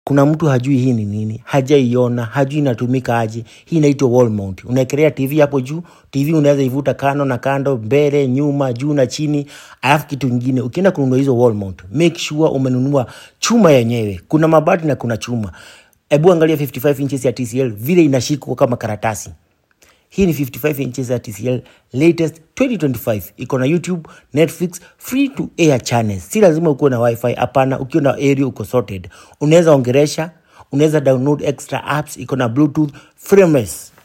kuna mtu hajui hii ni nini, hajaiona, hajui inatumika aje. Hii inaitwa wall mount. Unaekelea TV hapo juu. TV unaweza ivuta kando na kando, mbele, nyuma, juu na chini. Alafu kitu kingine, ukienda kununua hizo wall mount, make sure umenunua chuma yenyewe. Kuna mabati na kuna chuma. Ebu angalia 55 inches ya TCL vile inashikwa kama karatasi. Hii ni 55 inches ya TCL latest 2025. Iko na YouTube, Netflix, free to air channels. Si lazima ukuwe na wifi, hapana. Ukiwa na area uko sorted. Unaweza ongeresha, unaweza download extra apps, iko na Bluetooth, frameless.